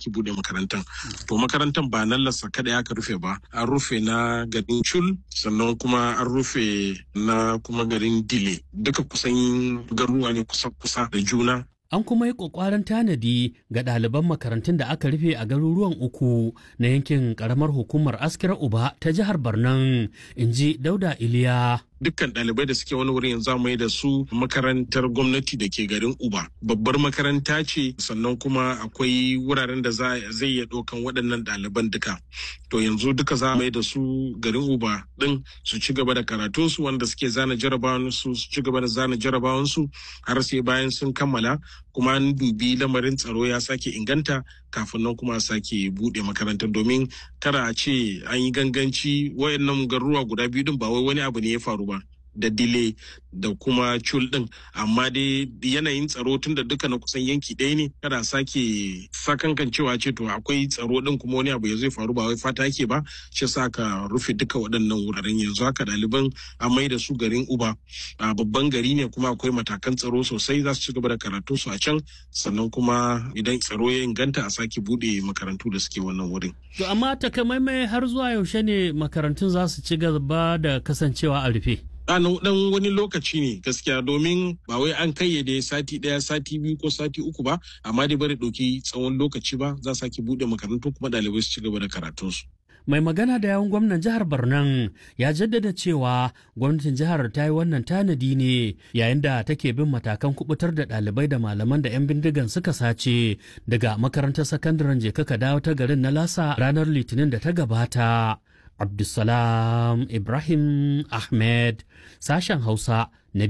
sake bude makarantar to makarantar ba nan lassa kada aka rufe ba an rufe na garin chul sannan kuma an rufe na kuma garin dile duka kusan garuruwa ne kusa kusa da juna An kuma yi ƙwaƙwaran tanadi ga ɗaliban makarantun da aka rufe a garuruwan uku na yankin ƙaramar hukumar Askira Uba ta jihar Barnan, in ji Dauda Iliya. dukkan ɗalibai da suke wani wurin yanzu mai da su makarantar gwamnati da ke garin uba babbar makaranta ce sannan kuma akwai wuraren da zai iya ɗaukan waɗannan ɗaliban duka to yanzu duka za mai da su garin uba ɗin su ci gaba da karatunsu wanda suke zana jarabawan su su ci gaba da zana jarabawan su har sai bayan sun kammala kuma an dubi lamarin tsaro ya sake inganta kafin nan kuma a sake buɗe makarantar domin kada a ce an yi ganganci wayannan garuruwa guda biyu din ba wai wani abu ne ya faru ba da dile da kuma cul din amma dai yanayin tsaro tun da duka na kusan yanki ɗaya ne kada sake sakankan cewa ce to akwai tsaro din kuma wani abu ya zai faru ba wai fata yake ba shi sa ka rufe duka waɗannan wuraren yanzu haka ɗaliban an mai da su garin uba a babban gari ne kuma akwai matakan tsaro sosai za su ci gaba da karatu su a can sannan kuma idan tsaro ya inganta a sake buɗe makarantu da suke wannan wurin. To amma takamaimai har zuwa yaushe ne makarantun za su ci gaba da kasancewa a rufe? dan wani lokaci ne gaskiya domin ba wai an kayyade sati daya sati biyu ko sati uku ba amma dai bari ɗauki tsawon lokaci ba za sake buɗe makarantu kuma ɗalibai su ci gaba da karatunsu. mai magana da yawun gwamnan jihar Barnan ya jaddada cewa gwamnatin jihar ta yi wannan tanadi ne yayin da take bin matakan kubutar da ɗalibai da malaman da 'yan bindigan suka sace daga makarantar sakandaren jeka ka dawo ta garin na lasa ranar litinin da ta gabata. Abdulsalam Ibrahim Ahmed sashen Hausa na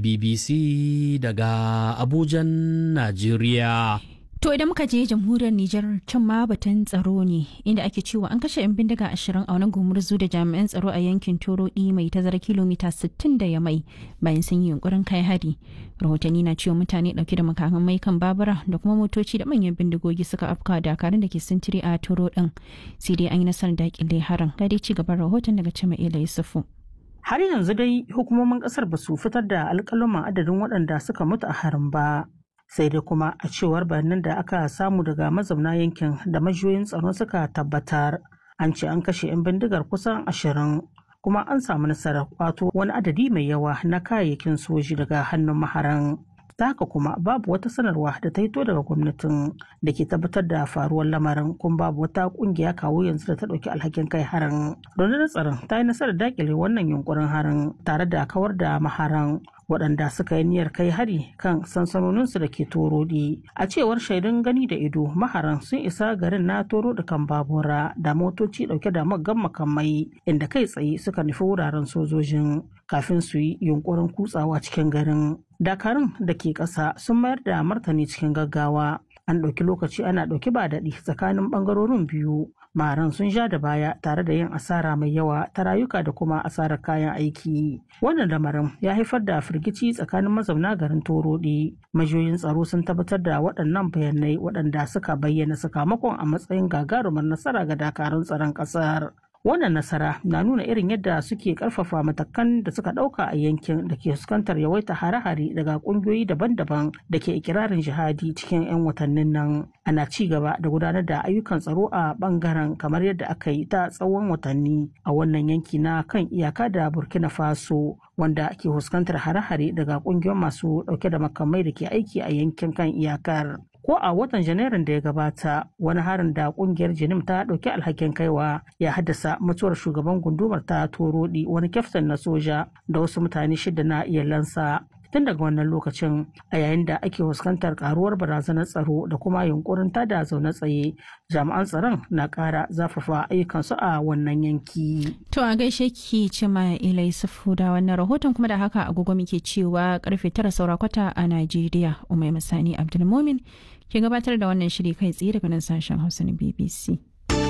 BBC daga Abujan, Najeriya. To idan muka je jamhuriyar Nijar can ma batun tsaro ne inda ake cewa an kashe 'yan bindiga ashirin a wani gumurzu da jami'an tsaro a yankin Torodi mai tazara kilomita 60 da ya mai bayan sun yi yunkurin kai hari. Rahotanni na cewa mutane dauke da makaman mai kan babura da kuma motoci da manyan bindigogi suka afka dakarun da ke sintiri a Toro din. Sai dai an yi nasarar dakile haran. Ga dai ci gaban rahoton daga Cima'ila Yusufu. Har yanzu dai hukumomin kasar ba su fitar da alƙaluman adadin waɗanda suka mutu a harin ba. sai dai kuma a cewar bayanan da aka samu daga mazauna yankin da majiyoyin tsaro suka tabbatar an ce an kashe 'yan bindigar kusan ashirin kuma an samu nasarar kwato wani adadi mai yawa na kayayyakin soji daga hannun maharan ta haka kuma babu wata sanarwa da ta hito daga gwamnatin da ke tabbatar da faruwar lamarin kuma babu wata kungiya kawo yanzu da ta ɗauki alhakin kai harin rundunar tsaron ta yi nasarar dakile wannan yunkurin harin tare da kawar da maharan waɗanda suka yi niyyar kai hari kan sansanoninsu da ke torodi a cewar shaidun gani da ido maharan sun isa garin na toro da kan babura da motoci ɗauke da maggan makamai inda kai tsaye suka nufi wuraren sojojin kafin su yi yunkurin kutsawa cikin garin dakarun da ke ƙasa sun mayar da martani cikin gaggawa an ɗauki lokaci ana ɗauki ba daɗi tsakanin ɓangarorin biyu maran sun sha da baya tare da yin asara mai yawa ta rayuka da kuma asarar kayan aiki wannan lamarin ya haifar da firgici tsakanin mazauna garin torodi majiyoyin tsaro sun tabbatar da waɗannan bayanai waɗanda suka bayyana sakamakon a matsayin gagarumar nasara ga dakarun tsaron ƙasar wannan nasara na nuna irin yadda suke karfafa matakan da suka dauka a yankin da ke fuskantar yawaita hare-hare daga kungiyoyi daban-daban da ke ikirarin jihadi cikin 'yan watannin nan ana ci gaba da gudanar da ayyukan tsaro a bangaren kamar yadda aka yi ta tsawon watanni a wannan yanki na kan iyaka da burkina faso wanda ke fuskantar hare-hare daga kungiyoyin masu dauke da makamai da ke aiki a yankin kan iyakar ko a watan janairun da ya gabata wani harin da kungiyar jinim ta ɗauki alhakin kaiwa ya haddasa mutuwar shugaban gundumar ta torodi wani kyaftin na soja da wasu mutane shida na iyalansa tun daga wannan lokacin a yayin da ake fuskantar karuwar barazanar tsaro da kuma yunkurin tada zaune tsaye jami'an tsaron na kara zafafa ayyukansu a wannan yanki. To a gaishe ki cima ilai sufu da wannan rahoton kuma da haka agogo muke cewa karfe tara saura kwata a Najeriya Umai Masani Abdulmumin ke gabatar da wannan shiri kai tsaye daga nan sashen Hausa na BBC.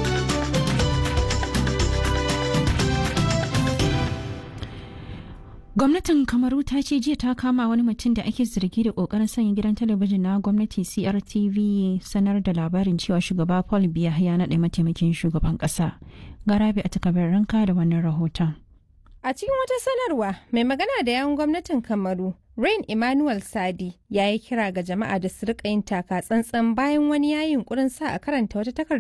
Gwamnatin Kamaru ta ce jiya ta kama wani mutum da ake zargi da kokarin sanya gidan talabijin na gwamnati CRTV sanar da labarin cewa shugaba Paul Biya ya naɗa mataimakin shugaban ƙasa. Garabi a takabar ranka da wannan rahoton. A cikin wata sanarwa mai magana da yawun gwamnatin Kamaru, Rain Emmanuel Sadi ya yi kira ga jama'a da su rika yin taka tsantsan bayan wani yayin kurin sa a karanta wata takarda